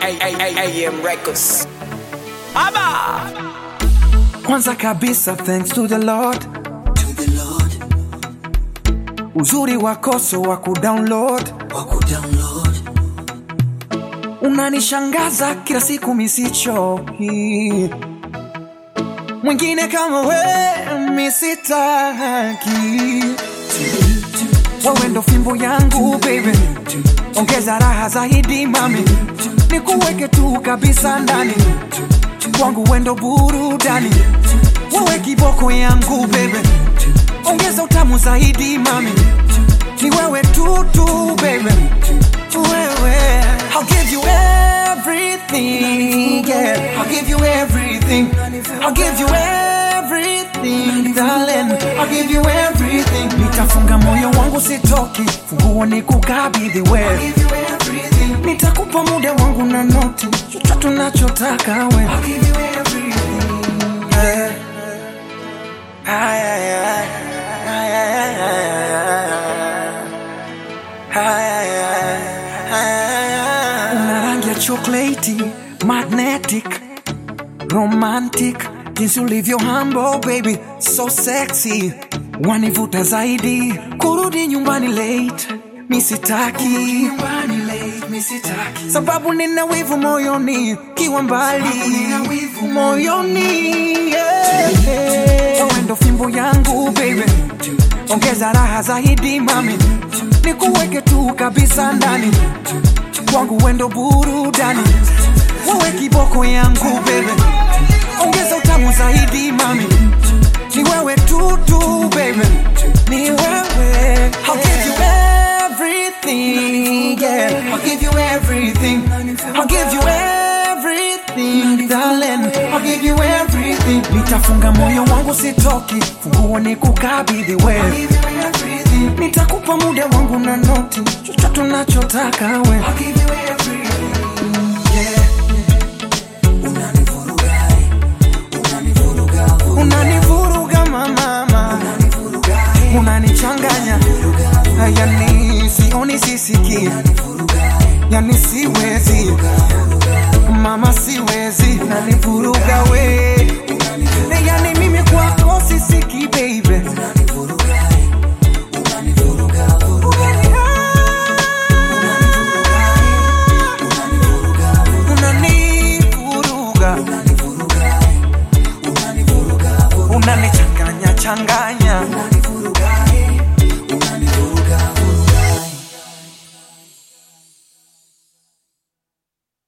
AM Records. Aba! Kwanza kabisa thanks to the Lord, to the Lord, uzuri wakoso wa kudownload wa kudownload, unanishangaza kila siku misichoki, mwingine kama we misitaki, wewe ndo fimbo yangu baby, ongeza raha zaidi mami, nikuweke tu kabisa ndani kwangu, wendo burudani, wewe kiboko yangu baby, ongeza utamu zaidi mami, ni wewe tu tu baby, wewe I'll give you everything, yeah. I'll give you everything. I'll give you everything, darling. I'll give you everything. Nitafunga moyo wangu sitoki, funguo ni kukabidhi wewe. give you everything, Nitakupa muda wangu na noti, chochote unachotaka we. I'll give you everything. Yeah. Ay, ay, ay. Ay, ay, ay, ay, ay, ay. Ay, ay, ay, ay, ay, ay. Una rangi ya chocolate, magnetic, romantic, jinsi ulivyo humble baby, so sexy, wanivuta zaidi, kurudi nyumbani late, misitaki Nyumbani late, misitaki. sababu nina wivu moyoni kiwa mbali nina wivu moyoni yeah. Wewe ndo fimbo yangu baby ongeza raha zaidi mami nikuweke tu kabisa ndani kwangu wendo burudani wewe kiboko yangu baby ongeza utamu zaidi mami ni wewe tu tu baby ni wewe I'll give you everything yeah I'll give you everything I'll give you everything darling I'll give you everything nitafunga moyo wangu sitoki funguo ni kukabidhi I'll wewe give you everything, nitakupa muda wangu na noti chochote unachotaka we I'll give you everything. Yeah. Unanivuruga, eh. Unanivuruga, vuruga, unanivuruga mamama unanivuruga, eh. unanichanganya yani sioni sisiki yani siwezi mama siwezi nanivuruga we